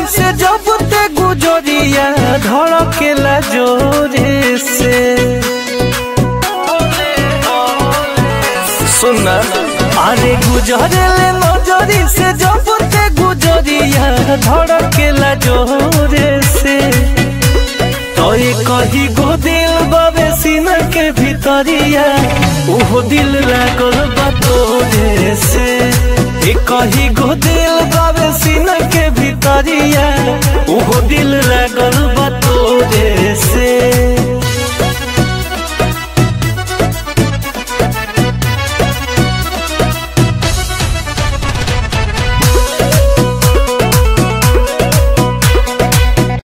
से जब ते गुजरिया धड़केला जोरे से सुनना अरे गुजरेले नजरी से जब ते गुजरिया धड़केला जोरे से तो ये कही गो दिल बाबे सीना के भीतरिया उहो दिल लागल बा तोरे से ये कही गो दिल बाबे सीना के भीतरिया उहो दिल लागल बा तोरे से